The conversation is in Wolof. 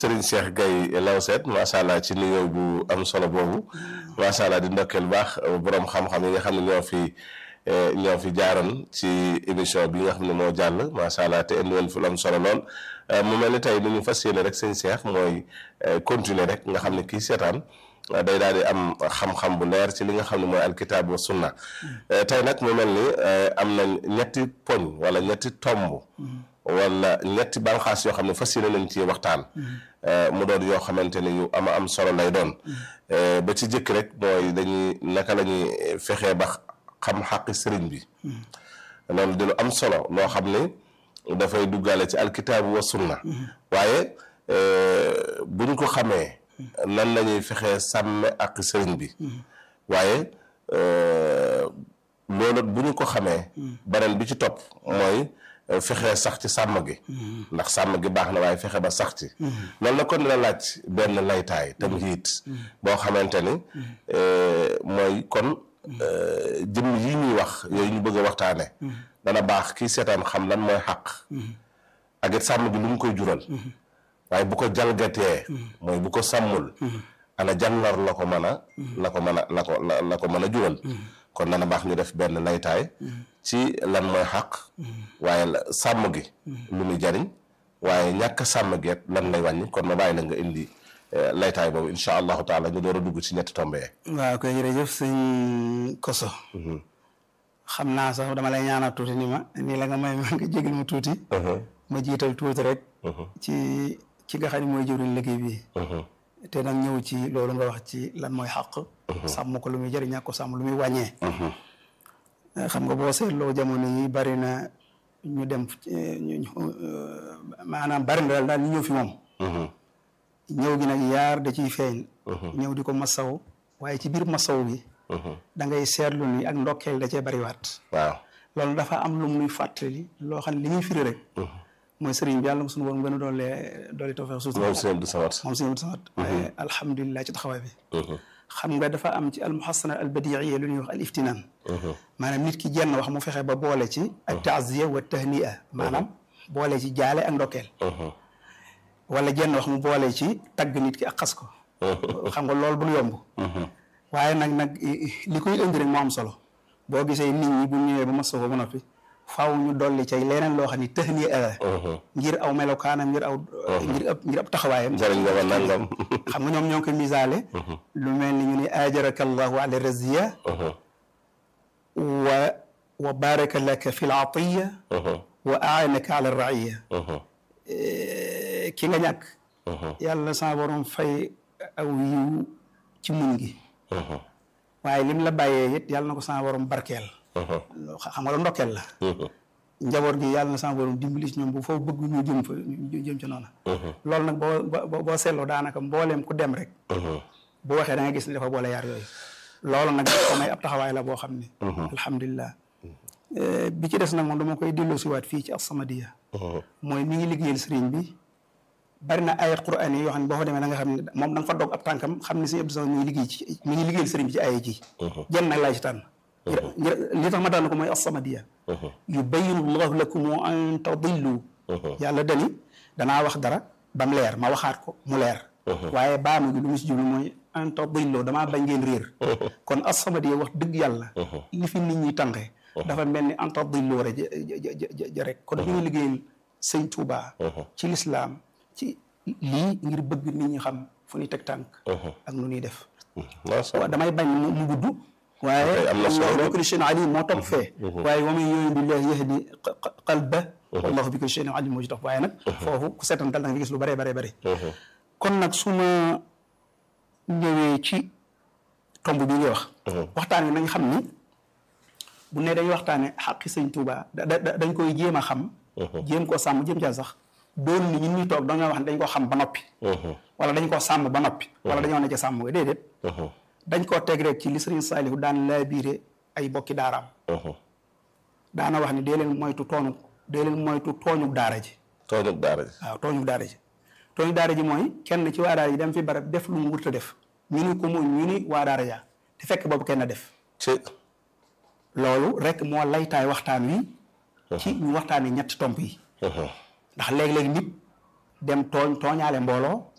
Serigne Cheikh Gaye Lawset macha allah ci nuyoo bu am solo boobu macha allah di ndokkeel baax borom xam-xam yi nga xam ne ñoo fi ñoo fi jaaroon ci émission bi nga xam ne moo jàll macha allah te indi woon fi lu am solo lool mu mel ni tey ni ñu fas yéene rek sëñ Cheikh mooy continuer rek nga xam ne kii seetaan day daal di am xam-xam bu leer ci li nga xam ne mooy alkitab wa sunna tey nag mu mel ni am na ñetti poñ wala ñetti tomb. wala ñetti banqaas yoo xam ne fas yéene nañ ci waxtaan. mu doon yoo xamante ni yu ama am solo lay doon. ba ci jëkk rek mooy dañuy naka la ñuy fexee ba xam xaqi sëriñ bi. loolu di lu am solo loo xam ne dafay duggaale ci alkitaabu wa sunna. waaye bu ñu ko xamee. nan la ñuy fexee sàmme ak sëriñ bi. waaye loolu bu ñu ko xamee. beneen bi ci topp mooy. fexe sax ci sàmm gi ndax sàmm gi baax na waaye fexe ba sax ci loolu na kon dina laaj benn laytaay tamhiid boo xamante ni mooy kon jëmm yi ñuy wax yooyu ñu bëgg a waxtaane dana baax kii seetaan xam lan mooy xaq ak it sàmm gi lu mu koy jural waaye bu ko jalgatee mooy bu ko sàmmul ana jàngar la ko mën a la ko mën a la ko la ko mën a jural kon dana baax ñu def benn laytaay ci lan mooy xaq waaye sàmm gi lu muy jariñ waaye ñàkk sàmm geet lan lay wàññi kon ma bàyyi la nga indi laytaay boobu incha allahu taala ñu door a dugg ci ñetti tombe waaw koy jërëjëf sëñ Koso xam naa sax dama lay ñaanal tuuti ni ma nii la nga may ma nga jégal ma tuuti ma jiital tuuti rek ci ci nga xam ne mooy jëwriñ liggéey bi te nag ñëw ci loolu nga wax ci lan mooy xaq sàmm ko lu muy jëriñ ñàkk ko sàmm lu muy wàññee xam nga boo seetloo jamono yi bari na ñu dem maanaam bari na daal daal ñu ñëw fi moom ñëw gi nag yaar da ciy feeñ ñëw di ko masaw waaye ci biir masaw bi da ngay seetlu ni ak ndokkeel da cee bariwaat waaw loolu dafa am lu muy fàttali loo xam ne li ñuy firi rek mooy sëriñ bi yàlla suñu borom gën a doole doole tawfeex suuf moom sëñ Abdou Samad moom sëñ Abdou Samad alhamdulilah ci taxawaay bi xam nga dafa am ci almuhassana albadiiya lu ñuy wax al iftinaan maanaam nit ki jenn wax mu fexe ba boole ci ak taaziya wa tahnia maanaam boole ci jaale ak ndokkeel wala jenn wax mu boole ci tagg nit ki ak xas ko xam nga loolu bul yomb waaye nag nag li koy indi rek moo am solo boo gisee nit ñi bu ñëwee ba masoo ko ba noppi faaw ñu dolli ca leneen loo xam ni tahnia la ngir aw melokaanam ngir aw ngir ab ngir ab taxawaayam jariñ nga ma nangam xam nga ñoom ñoo ngi koy misaale lu mel ni ñu ne ajaraka allahu ala raziya wa wa baraka laka fi l atiya wa aanaka ala raiya ki nga ñàkk yàlla sama borom fay aw yiw ci muñ gi waaye lim la bàyyee it yàlla na ko sama borom barkeel xam nga la ndokkeel la njaboot gi yàlla na sama borom dimbali ci ñoom bu foofu bëgg ñu jëm fa ñu jëm ci noonu loolu nag boo boo seetloo daanaka mbooleem ku dem rek bu waxee da nga gis ne dafa boole yaar yooyu loolu nag ko may ab taxawaay la boo xam ne alhamdulilah bi ci des nag moom dama koy delloo siwaat fii ci As-Samadiyya mooy mi ngi liggéeyal sëriñ bi bari na ayat quraan yi yoo xam ne boo fa demee da nga xam ne moom da nga fa dog ab tànkam xam ne sëriñ Abdou Samad mi ngi liggéey ci mi ngi liggéeyal sëriñ bi ci ayat ji jenn nag laa ci tànn li tax ma tànn ko mooy As-Samadiyya yubayyinu llahu lakum an tadillu yàlla dani danaa wax dara ba mu leer ma waxaat ko mu leer waaye baamu gi lu mu si jublu mooy an tadillu damaa bañ ngeen réer kon As-Samadiyya wax dëgg yàlla li fi nit ñi tànqee dafa mel ni an tadillu rek ja rek kon ñu ngi liggéeyal sëñ Touba ci lislaam ci lii ngir bëgg nit ñi xam fu ñuy teg tànk ak nu ñuy def waaw damay bañ mu gudd waaye am na solo bi kulli shay'in alim moo topp fee waaye wa man yu'min billahi yahdi qalba wallahu bi kulli shay'in alim moo ci topp waaye nag foofu ku seetan dal da nga gis lu bëree bëree bëri kon nag su ma ñëwee ci tomb bi nga wax waxtaan wi nañ xam ni bu ne dañ waxtaane xaqi sëñ Touba dañ koy jéem a xam jéem koo sàmm jéem caa sax doon ni ñun ñuy toog dañoo wax ne dañ ko xam ba noppi wala dañ koo sàmm ba noppi wala dañoo ne ca sàmm ga déedéet dañ koo teg rek ci li sëriñ Saalihu daan laabiire ay bokki daaraam daana wax ni dee leen moytu tooñu dee leen moytu tooñu daara ji tooñu daara ji waaw tooñu daara ji tooñu daara ji mooy kenn ci waa daara ji dem fi barab def lu mu wurta def ñu ni ko mu ñu ni waa daara ja te fekk boobu kenn def ci loolu rek moo laytaay waxtaan wi ci ñu waxtaanee ñetti tomb yi ndax léeg-léeg nit dem tooñ tooñaale mbooloo